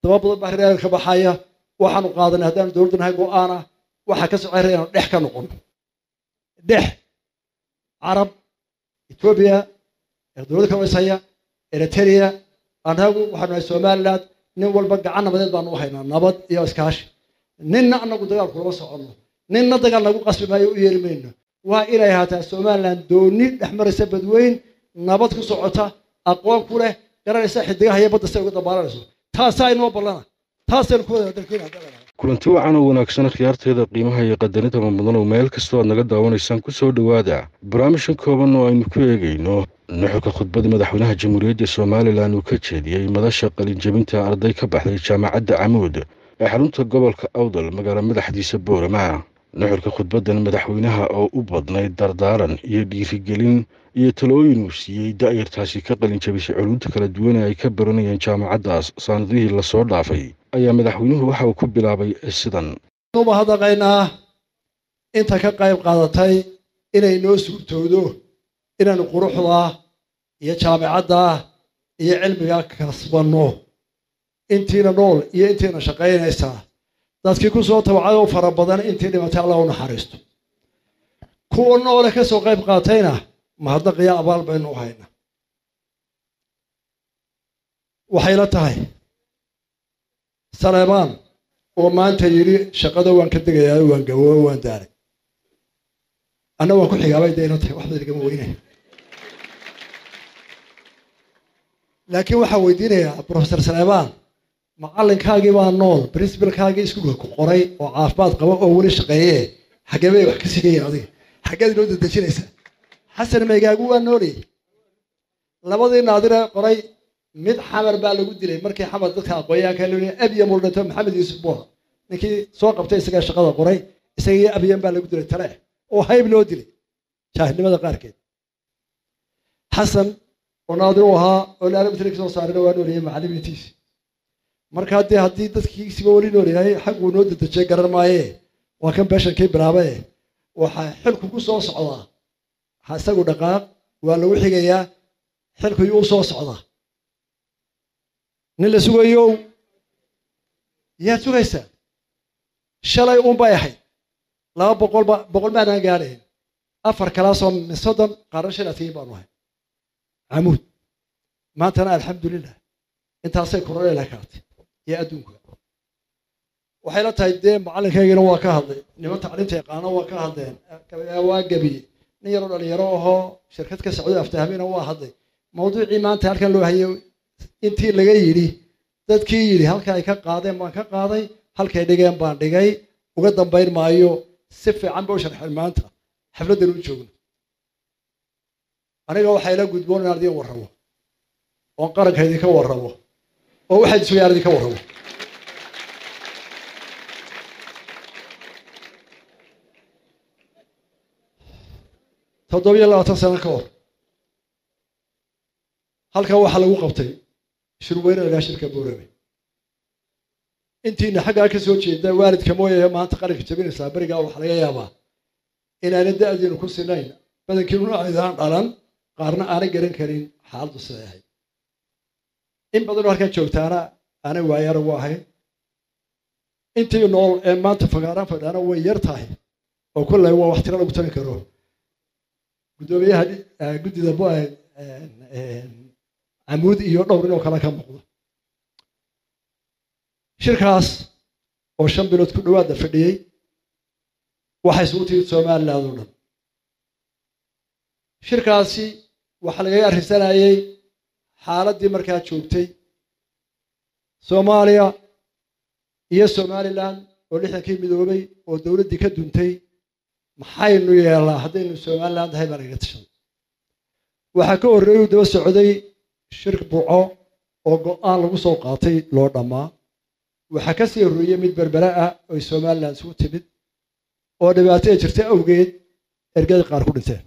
daba badan baa reer ka baxaya waxaanu qaadanay haddaanu dowladda nahay go-aana waxaa ka socay inaanu dhex ka noqono dhex carab etoobiya dowladda ka waysaya eritrea annagu waxaanu nahay somaliland nin walba gacan nabadeed baanu u haynaa nabad iyo iskaashi ninna anagu dagaal kulama soconno ninna dagaal nagu qasbi maayo u yeeri mayno waa inay ahaataa somaliland dooni dhex maraysa badweyn nabad ku socota aqoon ku leh garanaysa xidigaha iyo badda say uga dabaalanayso taasaa inoo ballana taasaynu ku wada dalkeena kulanti wacan oo wanaagsan khiyaarteeda qiimaha iyo qadarinta mudan oo meel kastoo aad naga daawanaysaan ku soo dhowaada barnaamijkan kooban oo aynu ku eegayno nuxurka khudbada madaxweynaha jamhuuriyadda somalilan uu ka jeediyey madasha qalinjebinta arday ka baxday jaamacadda camuud ee xarunta gobolka awdal magaalo madaxdiisa boorama nuxurka khudbaddan madaxweynaha oo u badnayd dardaaran iyo dhiirigelin iyo talooyin uu siiyey da'yartaasi ka qalinjabisay culuumta kala duwan ee ay ka baranayeen jaamacaddaas saanadihii lasoo dhaafay ayaa madaxweynuhu waxa uu ku bilaabay sidan uba hadaqaynaa inta ka qayb qaadatay inay noo suurtoodo inaanu quruxda iyo jaamicadda iyo cilmiga kasbanno intiina nool iyo intiina shaqaynaysaa dadkii ku soo tabacay oo fara badan intii dhimatay allah u naxariisto kuwa noole ka soo qayb qaatayna mahadnaqiyo abaal baynu u haynaa waxayla tahay saleebaan oo maanta yidhi shaqada waan ka degayaa waan gawoobo waan daaray anna waan ku xigaabay dayna tahay waxba igama weynay laakiin waxaan weydiinayaa professor saleebaan macallinkaagii baa nool princibalkaagii iskuulka ku qoray oo caafimaad qaba oo weli shaqeeye xagee bay wax ka sigayeen adiga xaggeed inoo dedejinaysaa xasan meygaagu waa noolayay labadii naadire qoray mid xamar baa lagu dilay markii xamar dadka aqoonyahanka loo abiya muldhinto maxamed yuusuf buha ninkii soo qabtay isagaa shaqada qoray isagii abiyan baa lagu dilay tale oo hayb loo dilay jaahilnimada qaarkeed xasan oo naadir u ahaa oo laalamitri ka soo saarina waa noolayay macallimiintiisi marka haddii haddii dadkiisiba weli nool yahay xagguu noo dedejiyay garan maaye waa kan beeshankii bilaabae waxaa xilku ku soo socdaa isagu dhaqaaq waa lagu xigayaa xilku yuu u soo socdaa nin la sugayow yaad sugaysaa shalay uunbay ahayd laba boqolba boqol maanaan gaadhayn afar kalaasoo min soddon qaarna shan adkiin baanu ahay camuud maantana alxamdulilah intaasay koronela kaatay iyo adduunka waxay la tahay dee macallinkaygina waa ka hadlay niman tacliinta yaqaano waa ka hadleen waa gebiye nin yaroo dhalinyaro ahoo shirkad ka socdo aftahmina waa hadlay mawduucii maanta halkan loo hayay intii laga yidhi dadkii yidhi halka ay ka qaadeen baan ka qaaday halkay dhigeen baan dhigay uga dambayn maayo si fiican ba u sharxeen maanta xafladdan u joogno aniga waxaa ila gudboon inaan idiin warramo oon qaranka idinka warramo oo waxaad iswayaan idinka warramo toddobiyo labaatan sano ka hor halkan waxaa lagu qabtay shirweyne lagaa shirka boorame intiina xaggaa ka soo jeeda waalidka mooyahe maanta qaranka jabinaysaa berigaa waxaa laga yaabaa inaanan da'diinu ku sinayn badankiinuna aydaan dhalan qaarna aanay garan karin xaaladdu siday ahayd in badanoo halkan joogtaana aanay waayara u ahayn intii nool ee maanta fagaaraan fadhaana way yar tahay oo kollay waa wax tiro lagu tarin karo guddoomiyaha guddida camuud iyo dhowr inoo kale ka muuqdo shirkaas oo shan bilood ku dhowaadda fadhiyey waxay isugu timid somaliland oo dhan shirkaasi waxaa lagaga arrinsanayey xaaladdii markaa joogtay soomaaliya iyo somaliland oo lixdankii midoobay oo dowladdii ka duntay maxaynu yeelnaa haddaynu somaliland ahay baa lagaga tashaday waxaa ka horreeyuu daba socday shir buco oo go'aan lagu soo qaatay loo dhammaa waxaa ka sii horreeyey mid berbera ah oy somaliland isugu timid oo dhibaato ay jirta awgeed ergada qaar ku dhinteen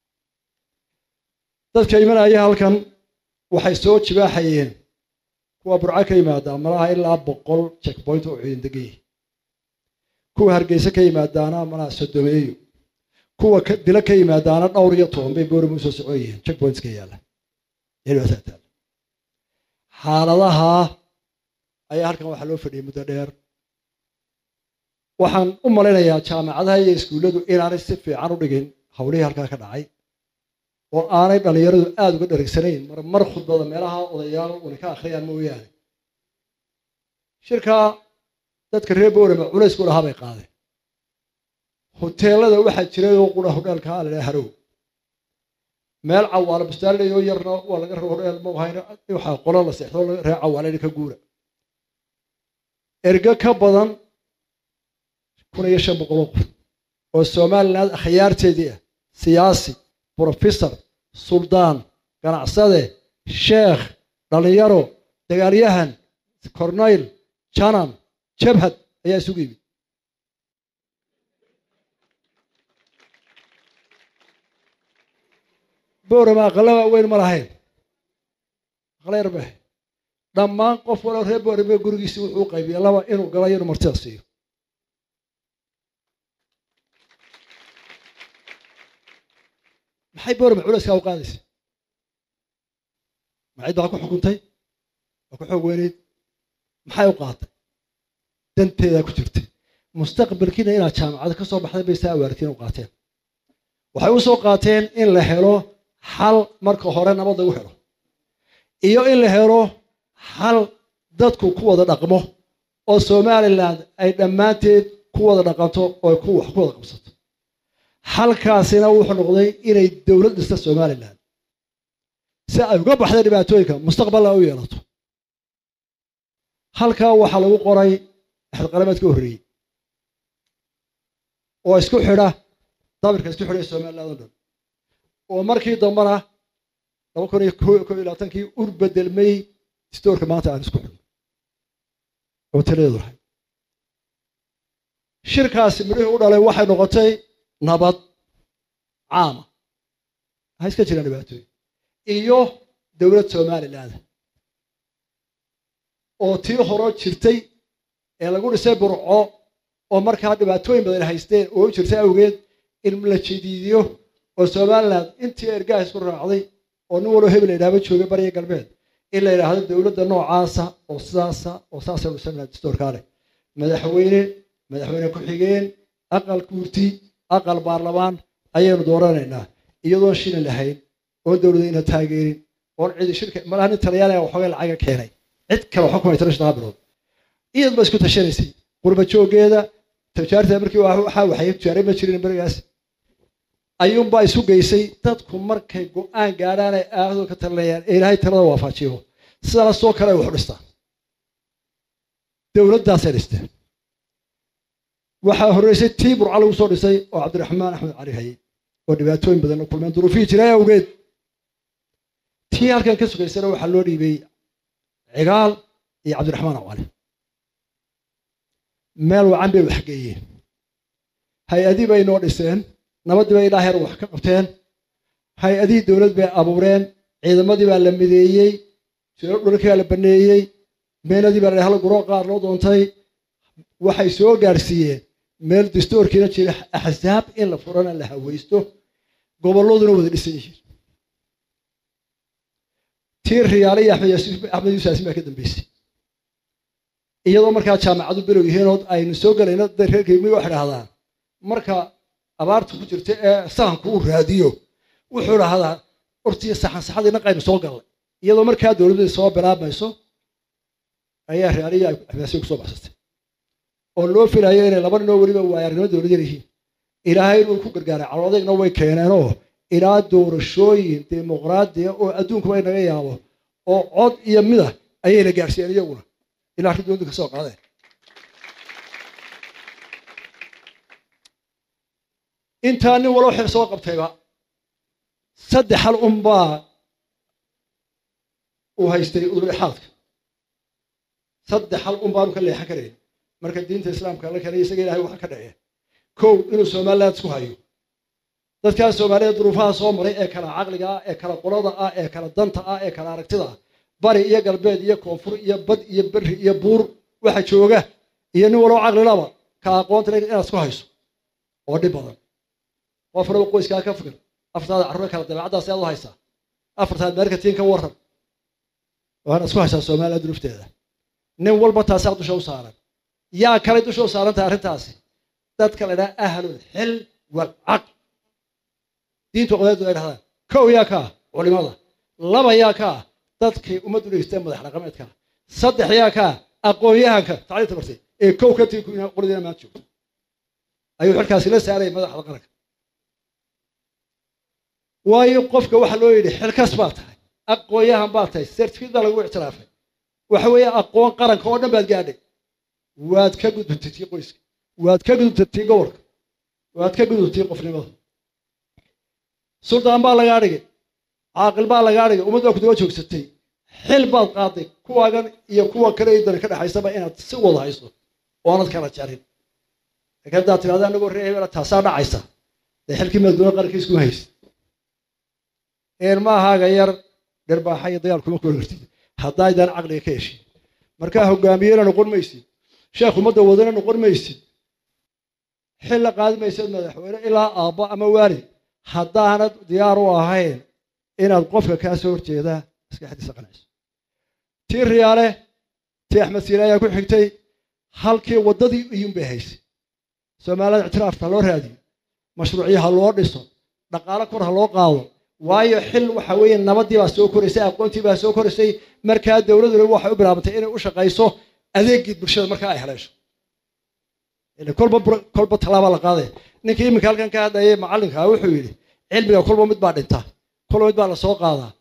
dadka imanaya halkan waxay soo jibaaxayeen kuwa burco ka yimaada malaha ilaa boqol checkpoint oo ciidan degan yihi kuwa hargeysa ka yimaadaana malaha sodomeeyo kuwa dilo ka yimaadaana dhowr iyo toban bay boorama usoo socon yihiin checkpointska yaalla xaaladaha ayaa halkan waxaa loo fadhiyay muddo dheer waxaan u malaynayaa jaamacadaha iyo iskuulladu inaanay si fiican u dhigin howlihii halkaa ka dhacay oo aanay dhallinyaradu aada uga dheregsanayn mar mar khudbada meelaha odayaal una ka akhriyaan mooyaane shirkaa dadka reer boorama culaysku lahaa bay qaadeen hoteelada waxaa jiray oo qura hodheelka la dhaha harow meel cawaalo bustaanleyo yarna waa laga rabo hodheel ma hayno waxaa qolo la seexdo reer cawaale ka guura ergo ka badan kun iyo shan boqoloo qof oo somaliland akhyaarteedii ah siyaasi brofesor suldaan ganacsade sheekh dhallinyaro dagaalyahan cornayl janan jabhad ayaa isugu yimid boorama aqala waaweyn ma lahayn aqala yar ba dhammaan qof walo reer boorame gurigiisi wuxuu u qaybiyay laba inuu galayo inuu martida siiyo maxay boorama culeyskaa u qaadaysa macid baa ku xukuntay waa ku xoog weyneyd maxay u qaatay danteedaa ku jirtay mustaqbalkiina inaad jaamacada ka soo baxday bay saa awaartiin u qaateen waxay u soo qaateen in la helo xal marka hore nabad lagu helo iyo in la helo xal dadku ku wada dhaqmo oo somaliland ay dhammaanteed ku wada dhaqanto oo ku wax ku wada qabsato halkaasina wuxuu noqday inay dowlad dhista somaliland si ay uga baxda dhibaatooyinka mustaqbalna u yeelato halkaa waxaa lagu qoray axadqalameed ka horreeyey oo isku xidha dabirka isku xidhay somaliland o dhan oo markii dambena laba kun iyo ko iyo labaatankii ur bedelmay stoorka maanta aan isku xidhno oo taladeedu lahay shirkaasi midhihii u dhalay waxay noqotay nabad caama ha iska jiraan dhibaatooyin iyo dowlad somaliland oo tii horo jirtay ee lagu dhisay burco oo markaa dhibaatooyin badan haysteen oo u jirtay awgeed in la jadiidiyo oo somaliland intii ergaha isku raacday oo nin waloo hebel la yidhahba joogay bariya galbeed in la yidhaahdo dowladda noocaasa oo sidaasa oo saasay dhisan distoorkaa leh madaxweyne madaxweyne ku-xigeen aqal guurti aqal baarlamaan ayaynu dooranaynaa iyadoon shilin lahayn oon dowladayna taageerin oon cidi shirka malaha nin talyaaniga waxoogay lacaga keenay cid kale waxba kuma tara shaqaa bilood iyad ba isku tashanaysay qurba jooggeeda tijaarta markii waxaa waxay tijaaray ma jirin berigaas ayuunbaa isu geysay dadku markay go-aan gaadhaan ay aadoo ka talinayaan ee ilaahay talada waafajiyo sidaasoo kale ay wax u dhistaan dowladdaasay dhisteen waxaa horreysay tii burca lagu soo dhisay oo cabdiraxmaan axmed cali hayey oo dhibaatooyin badan la kulmeen duruufihii jiray awgeed tii halkan ka sugaysana waxaa loo dhiibay cigaal iyo cabdiraxmaan cali meel wacan bay wax geeyeen hay-adii bay noo dhiseen nabaddii bay ilaa heer wax ka qabteen hay-adihii dowlad bay abuureen ciidamadii baa la mideeyey dhulkii baa la baneeyey meenadii baa la hal guro qaar loo doontay waxay soo gaarsiiyeen meel dastoorkiina jira axsaab in la furana la hawaysto gobolladuna wada dhisan yihiin tii riyaale iyo axmed yuusaasin baa ka dambeysay iyadoo markaa jaamacadu below yihiinood aynu soo galayno reerkeemi waxay dhahdaan marka abaarta ku jirta ee sahanku uu raadiyo wuxuu dhahdaa ortiyo saxan saxadii naqaynu soo gallay iyadoo markaa dowladda soo bilaabmayso ayaa riyaaliya axmedaasiya kusoo baxsatay oo loo filayo inay laba ninoo weliba waayaarnimo dowlad yar yihiin ilaahay inuu ku gargaaray caloodayna way keeneenoo ilaa doorashooyin dimuqraadiya oo adduunkuba inaga yaabo oo cod iyo mida ayayna gaarsiiyeen iyaguna ilaa arrin dowladdu ka soo qaadeen intaa nin waloo xil soo qabtayba saddex hal unbaa uu haystay udulixaadka saddex hal un baanu ka leexan karayn marka diinta islaamka la keenay isaga ilahay waxa ka dhacee kow inuu somaliland isku hayo dadkaa soomaaliyeed duruufaha soo maray ee kala caqliga ah ee kala qolada ah ee kala danta ah ee kala aragtida ah bari iyo galbeed iyo koonfur iyo bad iyo berri iyo buur waxa jooga iyo nin waloo caqlilaba ka aqoonta inaad isku hayso oo dhib badan qofnaba qoyskaa ka fikir afartaada carruur kala dabeecaddaas aad u haysaa afartaad meerkatiin ka waran waana isku haysaa somaliland duruufteeda nin walba taasaa dusha u saaran yaa kale dusha u saaran tahay arrintaasi dadka la idhaha ahlul xil walcaql diintu qodaadu ay dhahdaan kow yaa ka ah culimada laba yaa ka ah dadkii ummaddu dhegeysteen madax dhaqameedka saddex yaa ka ah aqoon-yahanka tacliinta bartay ee kow ka tii qoladiina maanta joogto ayuu xilkaasi la saarayay madaxda qaranka waayo qofka waxaa loo yidhi xilkas baa tahay aqoon-yahan baa tahay certificate baa lagu ictiraafay waxa weeye aqoon qaranka oo dhan baad gaadhay waad ka gudubtay tii qoyska waad ka gudubtay tii gobolka waad ka gudubtay qofnimada suldaan baa lagaa dhigay caaqil baa lagaa dhigay ummad baa ku daba joogsatay xil baad qaaday kuwaagan iyo kuwa kale idana ka dhexaysaba inaad si wada hayso oo aanad kala jarin laakiin haddaad tirahda anagoo ree hebela taasaa dhacaysa dee xilkii madaxweyne qarankiis kuma haysid een maahaaga yar dhirbaaxa iyo dagaal kuma kula kartid haddaydan caqliga ka heshin markaa hogaamiyena noqon maysid sheekh ummadda wadana noqon maysid xil la qaadi maysid madaxweyne ilaa aabbo ama waalid haddaanad diyaar u ahayn inaad qofka kaa soo horjeedaa maskaxdiisa qanciso tii riyaale tii axmed siile ayaa ku xigtay halkii waddadii iyuun bay haysay soomaalida ictiraafka ha loo raadiyo mashruucyo ha loo dhiso dhaqaalo kor ha loo qaado waayo xil waxa weeye nabadii baa soo koraysay aqoontii baa soo koraysay markaa dowladuna waxay u bilaabantay inay u shaqayso adeegii bulshada markaa ay haleesho kolba kolba tallaabaa la qaadaya ninkii iminka halkan ka hadlayay macallinka wuxuu yidhi cilmiga kolba mid baa dhinta kolba mid baa la soo qaadaa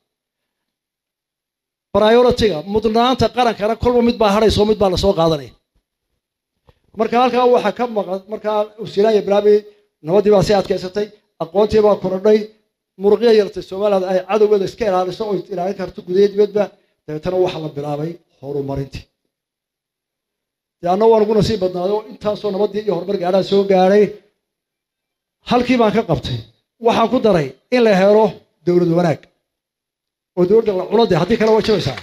prioritiga mudnaanta qarankana kolba mid baa hadhayso mid baa lasoo qaadanaya marka halkaa waxaa ka maqan markaa usilaanya bilaabi nabadii baa sii adkaysatay aqoontii baa korodhay muruqya yartay somaliland ay cadowgeeda iska ilaaliso oo ilaalin karto gudaha dibadba dabeetana waxaa la bilaabay horumarintii dee anna waan ugu nasiib badnaaday oo intaasoo nabadii iyo horumar gaadhaa soo gaadhay halkii baan ka qabtay waxaan ku daray in la helo dowlad wanaag oo dowladda la culo dee haddii kale way jabaysaa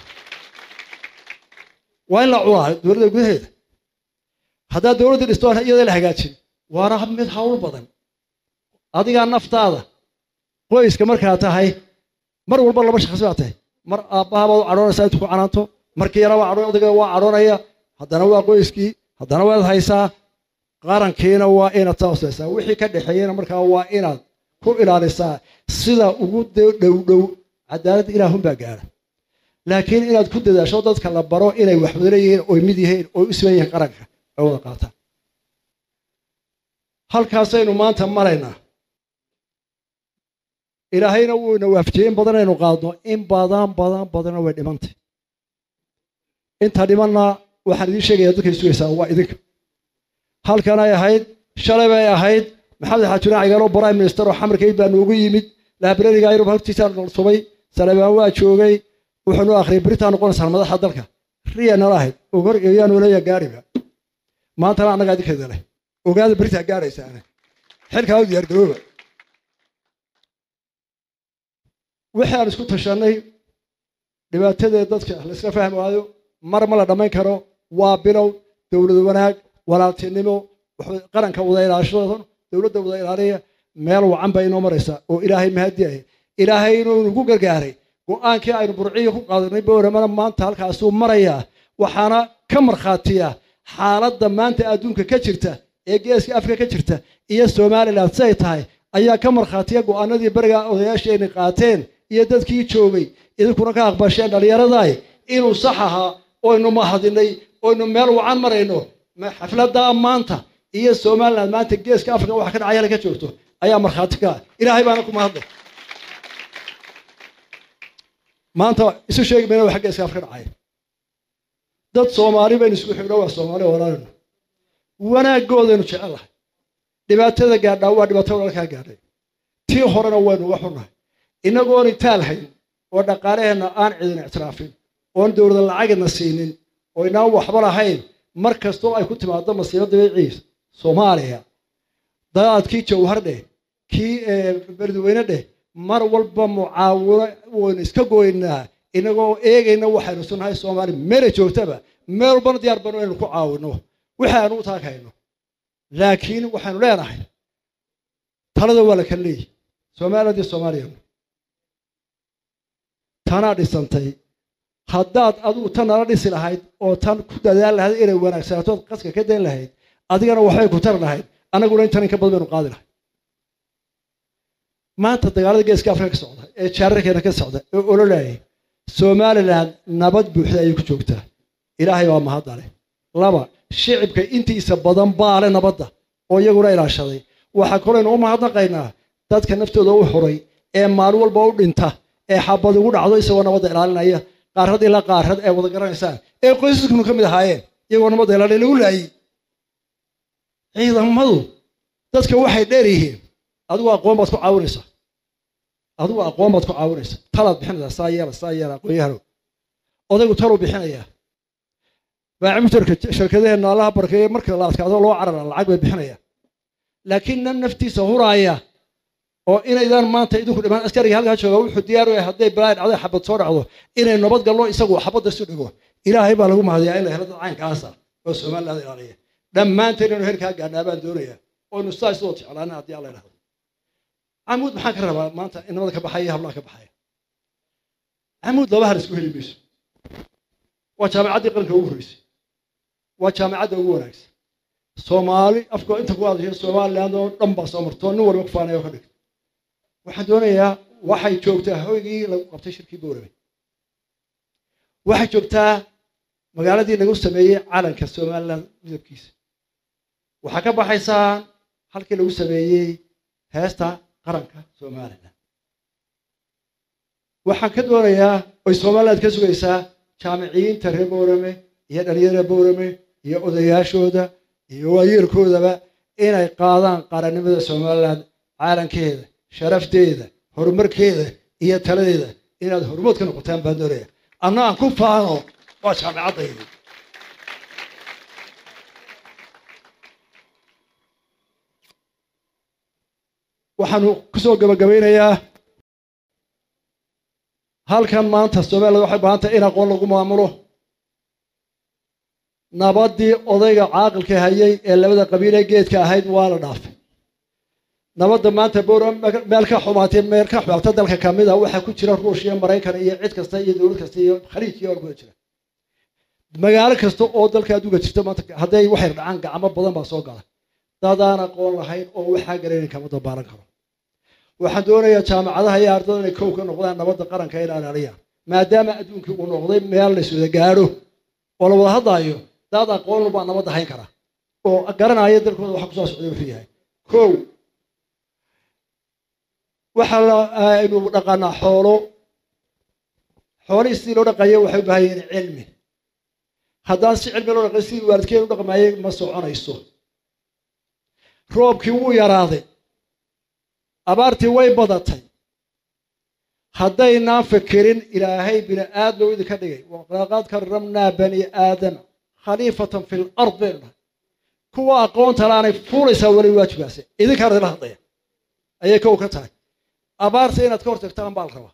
waa in la culaa dowladda gudaheeda haddaad dowladda dhisto iyada la hagaajin waana mid hawl badan adigaa naftaada qoyska markaa tahay mar walba laba shakhsi baa tahay mar aabbahabaad u cadhoonaysaa intu ku canaanto markii yarabaa cadhoon odayga waa cadhoonaya haddana waa qoyskii haddana waad haysaa qarankiina waa inaad taosaysaa wixii ka dhexeeyena markaa waa inaad ku ilaalisaa sida ugu dhow dhow cadaalad ilaahunbaa gaara laakiin inaad ku dadaasho dadka la baro inay wax wada leeyihiin oy mid yihiin oy u siman yihiin qaranka ay wada qaataan halkaasaynu maanta maraynaa ilaahayna wuuna waafajiyey in badan aynu qaadno in badan badan badanna way dhimantay inta dhimanna waxaan idiin sheegaya dadkay sugaysaa waa idinka halkan ay ahayd shalay bay ahayd maxamed xaajuna cigalo prime minister oo xamarkayd baa noogu yimid laabrariga yurub hortiisaa nolsubay salebaan waa joogay wuxuu noo akhriyay beritaa noqonaysaa madaxa dalka riya nala ahayd ogor yaa nooleeya gaariba maantana annagaa idinkeeda leh ogaada beritaa gaaraysaane xilkaa u diyaargarooba wixii aan isku tashanay dhibaatadeed dadka laisla fahmi waayo mar ma la dhammayn karo waa bilow dowlad wanaag walaaltinimo qaranka wada ilaashada dowladda wada ilaaliya meel wacan bay inoo maraysaa oo ilaahay mahadiyahay ilaahay inuu nagu gargaaray go-aankii aynu burciya ku qaadanay bowramana maanta halkaasuu marayaa waxaana ka markhaatiya xaaladda maanta adduunka ka jirta ee geeska afrika ka jirta iyo somalilan siday tahay ayaa ka markhaatiya go-aanadii beriga odayaasheenay qaateen iyo dadkii joogay idinkuna ka aqbasheen dhallinyaraday inuu sax ahaa oynu mahadinay oynu meel wacan marayno xafladdaa maanta iyo somaliland maanta geeska afrika waxa ka dhacaya ka joogto ayaa markhaati ka ah ilaahay baana ku mahadlay maanta isu sheegi mayna waxa geeska afrika dhacaya dad soomaali baynu isugu xigno waa soomaali walaalino wanaaggoodaynu jecellahay dhibaatada gaadhaa waa dhibaato walaalkaa gaadhay tii horena waynu uga xunnahay inagoon itaal hayn oo dhaqaalaheenna aan cidin ictiraafin oon dowlada lacagina siinin oo inaan waxba lahayn mar kastoo ay ku timaado masiibo dabiiciis soomaaliya dadaadkii jawhar dheh kii beledweyne dheh mar walba mucaawino waynu iska goynaa inagoo eegayna waxaynu sunnahay soomaaliya meelay joogtaba meel walbana diyaar banu inaynu ku caawino wixii aanu u taagayno laakiin waxaynu leenahay talada waa la kala leeyihi somaliland iyo soomaaliya tanaa dhisantay haddaad adigu tan nala dhisi lahayd oo tan ku dadaal lahayd inay wanaagsanatood qaska ka dayn lahayd adigana waxbay ku tari lahayd annaguna intan in ka badan baynu qaadi lahay maanta dagaalada geeska afrika ka socda ee jaararkeena ka socda ee ololayay somalilan nabad buuxda ayay ku joogtaa ilaahay baa mahadda leh laba shicibka intiisa badan baale nabadda oo iyaguna ilaashaday waxaa kolaynu u mahadnaqaynaa dadka naftooda u xuray ee maalin walba u dhinta ee xabad ugu dhacdo isagoo nabadda ilaalinaya qaarad ilaa qaarad ee wada garanaysaan ee qoysaskunu ka mid ahaayeen iyagoo nabadda ilaalin lagu laayey ciidamadu dadka waxay dheer yihiin adigu aqoon baad ku caawinaysaa adigu aqoon baad ku caawinaysaa talaad bixinaysaa saa yeela saa yeela aqoonyahanow odaygu taluu bixinayaa baacimitarka shirkadaheenna allaha barkeeye marka la adkaado loo carara lacag bay bixinayaan laakiin nan naftiisa huraaya oo inaydaan maanta idinku dhimaan askariga halkaa jooga wuxuu diyaar u yahay hadday balaa dhacday xabad soo dhacdo inay nabad gallo isagu xabadda isu dhigo ilaahay baa lagu mahadiyaa in la helo dad caynkaasa oo somaliland ilaaliya dhammaanteen inuu herkaa gaadhnaa baan doonayaa oynu saa isoo jeclaana haddii alla idhahdo camuud maxaan ka rabaa maanta inamada ka baxaya hablaha ka baxaya camuud laba hal isku heli mayso waa jaamacaddii qaranka ugu horreysay waa jaamacadda ugu wanaagsan soomaali afka inta ku hadashay somaliland oo dhan baa soo marto nin walba ku faanaya oo ka dhigto waxaan doonayaa waxay joogtaa hoygii lagu qabtay shirkii bowrame waxay joogtaa magaaladii lagu sameeyey calanka somaliland midabkiisa waxaa ka baxaysaa halkii lagu sameeyey heesta qaranka somaliland waxaan ka doonayaa oy somaliland ka sugaysaa jaamiciyiinta reer bowrame iyo dhalinyarada bowrame iyo odayaashooda iyo waayeelkoodaba inay qaadaan qarannimada somaliland caalankeeda sharafteeda horumarkeeda iyo taladeeda inaad hormood ka noqotaan baan doonaya anna aan ku faano waa jaamicaddaydi waxaanu kusoo gabagabaynayaa halkan maanta somaliland waxay baahantay in aqoon lagu maamulo nabaddii odayga caaqilka hayay ee labada qabiil ee geedka ahayd waa la dhaafay nabadda maanta bowra meel ka xumaatay meel ka xumaata dalka ka mid a waxaa ku jira ruushya maraykan iyo cid kasta iyo dowlad kasta iyo khaliijkiyo or kuda jira magaalo kasta oo dalka adduunka jirta maanta hadday waxay dhacaan gacmo badan baa soo gala dadaan aqoon lahayn oo waxaa garanayn kama dabaalan karo waxaan doonayaa jaamacadaha iyo ardada inay kow ka noqdaan nabadda qaranka in ilaaliyaan maadaama adduunkii uu noqday meel la iswada gaadho oo la wada hadlaayo dad aqoon baa nabadda hayn kara oo garanaya dalkooda waxa kusoo socday wuxuu yahay kow waxa aynu dhaqanaa xoolo xoolihii sidii loo dhaqayo waxay u baahan yihiin cilmi haddaan si cilmi loo dhaqay sidii waalidkeen u dhaqmaayay ma soconayso roobkii wuu yaraaday abaartii way badatay haddaynaan fikirin ilaahay bini aadam idinka dhigay walaqad karamnaa bani aadama khaliifatan fi lard baynu dhahay kuwa aqoonta laanay fuulaysaa weli waajibaase idinkaan idila hadlaya ayay kow ka tahay abaarta inaad ka hortagtaan baa la rabaa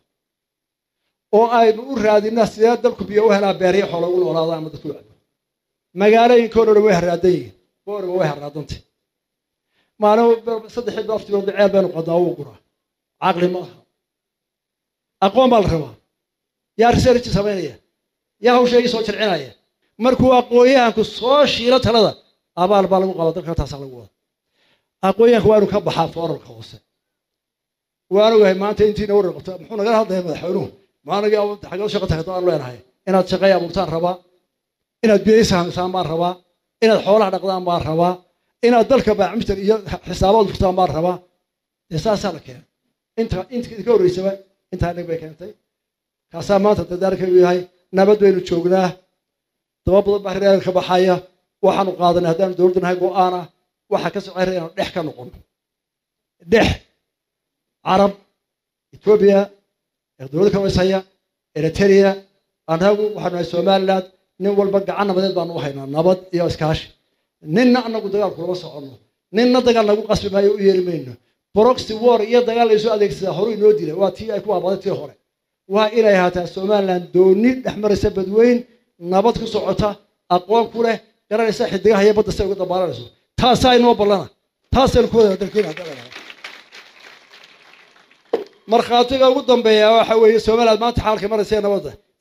oo aynu u raadinaa sidee dalku biyo u helaa beeryo xoola ugu noolaadaan ama dadku cabo magaalooyinkoona dhan way haraadan yihiin booraba way haraadantay maalin saddexii baftigood ceel baynu qadaa wuu guraa caqli ma aha aqoon baa la rabaa yaa research samaynaya yaa hawsha ii soo jircinaya markuu aqoonyahanku soo shiilo talada abaal baa lagu qaba dalka taasaa lagu wada aqoonyahanku waa inu ka baxaa foorarka hoose waan ogahay maanta intiina warar qabta muxuu nagala hadlaya madaxweynuhu maanagi xagee shaqa tagto aan leenahay inaad shaqay abuurtaan rabaa inaad biyaysa hamisaan baan rabaa inaad xoolaha dhaqdaan baan rabaa inaad dalka baacmister iyo xisaabaad furtaan baan rabaa dee saasaa la keenay inta inta ka horreysaba intaa dhig bay keentay kaasaa maanta dadaalkaygu yahay nabad baynu joognaa daba badan baa reer ka baxaya waxaanu qaadanay haddaanu dowladda nahay go-aan ah waxaa ka socay inaanu dhex ka noqon dhex carab etoobiya dowladda kalwayshaya eritrea annagu waxaanu nahay somaliland nin walba gacan nabadeed baanu u haynaa nabad iyo iskaashi ninna anagu dagaal kulama soconno ninna dagaal nagu qasbi maayo u yeeri mayno broxy war iyo dagaal laysoo adeegsadaa horu inoo dilay waa tii ay ku aabaday tii hore waa inay ahaataa somaliland dooni dhex maraysa badweyn nabad ku socota aqoon ku leh garanaysa xidigaha iyo badda si ay uga dabaalanayso taasaa inoo ballana taasaynu ku wada dalkeena hadda markhaatiga ugu dambeeya waxa weeye somaliland maanta xaalka maraysa nabadda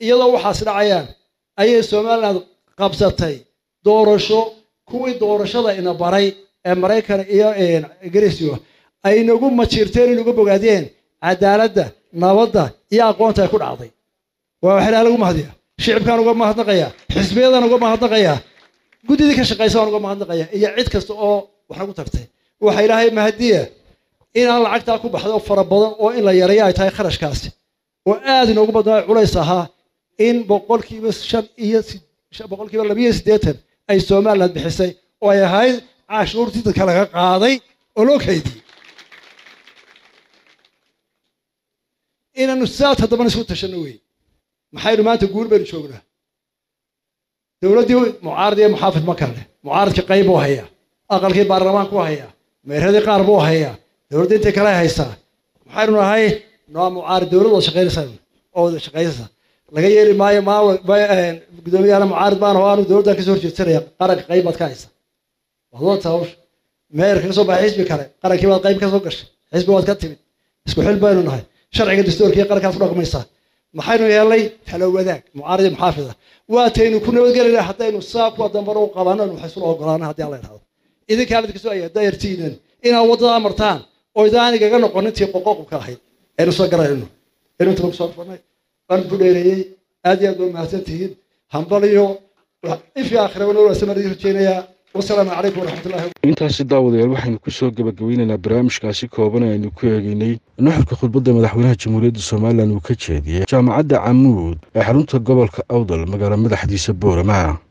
iyadoo waxaas dhacayaan ayay somaliland qabsatay doorasho kuwii doorashada ina baray ee maraykan iyo ingiriisiyo ay nagu majiirteen inagu bogaadeen cadaaladda nabadda iyo aqoonta ay ku dhacday waa wax ilaah lagu mahadiya shicibkaan uga mahadnaqaya xisbiyadaan uga mahadnaqaya guddidii ka shaqaysa waan uga mahadnaqaya iyo cid kasta oo wax nagu tartay waxa ilaahay mahadiya inaan lacagtaa ku baxdo fara badan oo in la yareeyo ay tahay kharashkaasi oo aad inoogu badnaa culays ahaa in boqolkiiba shan iyo boqolkiiba labiyo siddeetan ay somaliland bixisay oo ay ahayd caashuurtii dadka laga qaaday oo loo kaydiyey inaanu saad haddabana isku tashanno wey maxaynu maanta guul baynu joognaa dowladdii mucaarad iyo muxaafid ma kale mucaaradkii qayb buu hayaa aqalkii baarlamaanku hayaa meeradii qaar buu hayaa dowladda intay kale haysaa maxaynu nahay noo mucaarad dowlad wada shaqaynaysa oo wada shaqaynaysa laga yeeli maayo maa gudoomiyahana mucaarad baan oo aanu dowladdan kasoo horjeedsanaya qaranka qayb baad ka haysa waad wada hawsha meerka kasoo baxay xisbi kale qarankii baad qayb kasoo gashay xisbi waad ka timid isku xil baynu nahay sharciga dastuurkiiyo qarankaas ku dhaqmaysaa maxaynu yeelnay talo wadaag mucaarad iyo muxaafida waataynu ku nabadgelina haddaynu saa kuwa dambana u qabano waxay isula ogolaana haddii alla idhahdo idinkaan idinka soo ayaa dayartiinan inaad waddadaa martaan oo idaan igaga noqon intii qoqoqubka ahayd aynu soo garayno aynu inta kusoo dhufanay waan ku dheereeyey aad iyo aad baa mahadsan tihiin hambal iyo ifi aakhiraba noo wanaagsan baan idin rajeynayaa wasalaamu calaykum waraxmatullahi intaasi daawadayaal waxaynu kusoo gebagabeynaynaa barnaamijkaasi kooban ee aynu ku eegeynay nuxurka khudbadda madaxweynaha jamhuuriyadda somalilan uu ka jeediyey jaamacadda camuud ee xarunta gobolka awdal magaalo madaxdiisa boorama